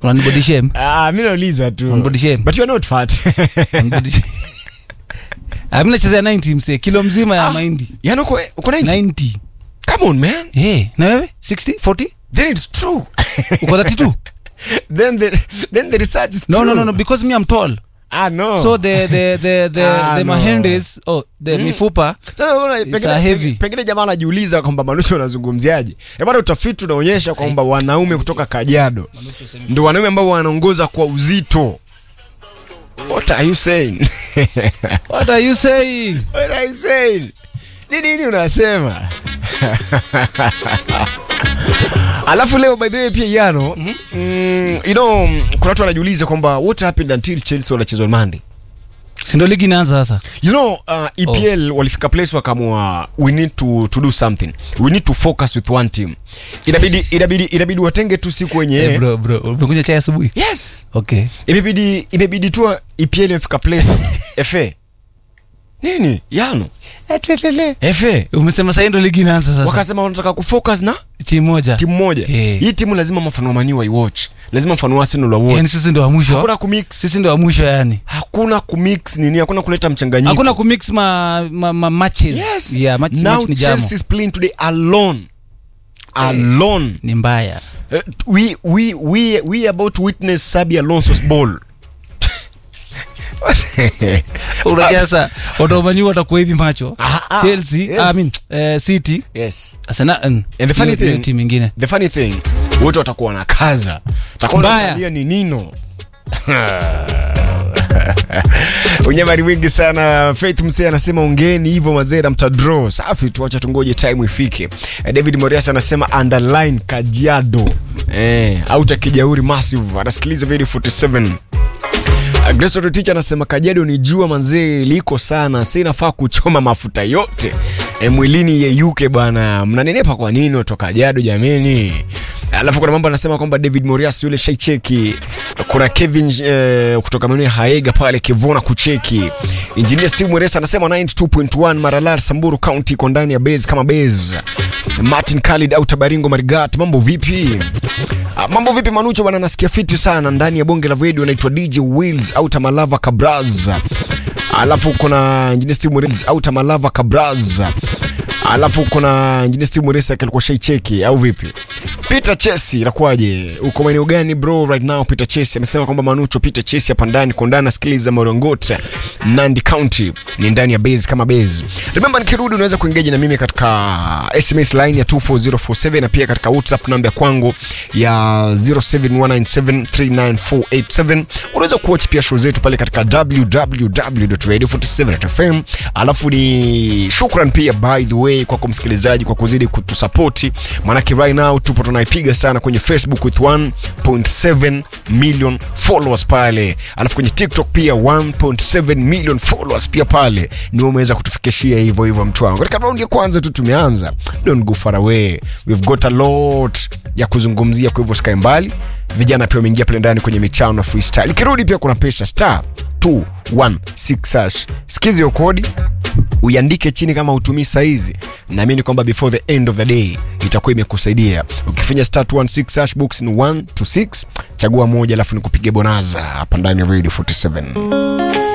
unanibody shame Ah, mi nauliza tu On body shame. but you are not fat Unanibody shame. Ah, mi nachezea 90 mse kilo mzima ya Ah. mahindi yani uko uko 90 90 come on man hey, na wewe 60 40 then it's true uko 32 then the then the research is no true. no no no because me i'm tall ah no so the the the the, Ah, the no. mahendes oh the mifupa Sasa unaona, It's pengine- a heavy. pengine jamaa anajiuliza kwamba manucho anazungumziaje Eh, bado utafiti unaonyesha kwamba wanaume kutoka kajiado ndio wanaume ambao wanaongoza kwa uzito what are you saying what are you saying what are you saying nini nini unasema alafu leo by the way pia yano mm, you know kuna watu wanajiuliza kwamba what happened until chelsea wanachezwa monday si ndo ligi inaanza sasa you know uh, epl oh. walifika place wakamua we need to, to do something we need to focus with one team inabidi inabidi inabidi watenge tu siku wenye hey, bro bro umekunywa chai asubuhi yes okay imebidi imebidi tu epl imefika place fa nini yano fa umesema sahii ndo ligi inaanza sasa wakasema wanataka kufocus na timu moja timu moja Eh. hii timu lazima mfano wa mani waiwatch lazima mfano wa arsenal waiwatch yani sisi ndo wa mwisho hakuna kumix sisi ndo wa mwisho yani hakuna kumix nini hakuna kuleta mchanganyiko hakuna kumix ma, ma, ma matches yes yeah, match, now match ni jamo chelsea is playing today alone alone ni mbaya Uh, we we we we about to witness Sabi Alonso's ball. unajua sasa wataumaniwa watakuwa hivi macho Ah, ah, chelsea yes. I mean, eh, city yes. Arsenal, mm, And the funny hiyo- hiyo thing- timu ingine The funny thing, wote watakuwa na kaza. Takuwa Mbaya. naangalia ni nino. unyamari wingi sana faith msee anasema ongeni hivyo mazera mtadraw safi tuacha tungoje time ifike eh, david morias anasema underline kajiado eh, auta kijauri massive anasikiliza video 47 Agresorotich anasema Kajiado ni jua manzee liko sana, si inafaa kuchoma mafuta yote e, mwilini yeyuke bwana. Mnanenepa kwa nini watu wa Kajiado jameni? Alafu kuna mambo anasema kwamba David Morias yule shaicheki. Kuna Kevin eh, kutoka maeneo ya Haega pale Kivona kucheki. Engineer Steve Mweresa anasema 92.1 Maralar Samburu County iko ndani ya base kama base. Martin Khalid au Tabaringo Marigat, mambo vipi? Ah, mambo vipi Manucho bwana, nasikia fiti sana ndani ya bonge la video, anaitwa DJ Wheels au Tamalava Kabraz. Alafu kuna Engineer Steve Wheels au Tamalava Kabraz. Alafu kuna Engineer Steve Mweresa alikuwa shaicheki au vipi? Peter Chesi inakuwaje? Uko maeneo gani bro right now? Peter Chesi amesema kwamba Manucho Peter Chesi hapa ndani kwa ndani nasikiliza Morongote, Nandi County ni ndani ya base kama base. Remember nikirudi unaweza kuengage na mimi katika SMS line ya 24047 na pia katika WhatsApp namba ya kwangu ya 0719739487. Unaweza kuwatch pia show zetu pale katika www.radio47.fm. Alafu ni shukran pia by the way kwako msikilizaji kwa kuzidi kutusapoti, maanake right now tupo tunaipiga sana kwenye Facebook with 1.7 million followers pale, alafu kwenye TikTok pia 1.7 million followers pia pale, ni umeweza kutufikishia hivyo hivyo mtu wangu. Katika raundi ya kwanza tu tumeanza, don't go far away, we've got a lot ya kuzungumzia, kwa hivyo sikae mbali. Vijana pia wameingia pale ndani kwenye michano na freestyle. Ikirudi pia kuna pesa star 216 hash. Sikizi hiyo kodi uiandike chini kama utumii saizi naamini kwamba before the end of the day itakuwa imekusaidia ukifinya star 216 hash box ni 1 to 6 chagua moja alafu nikupige bonaza hapa ndani ya radio 47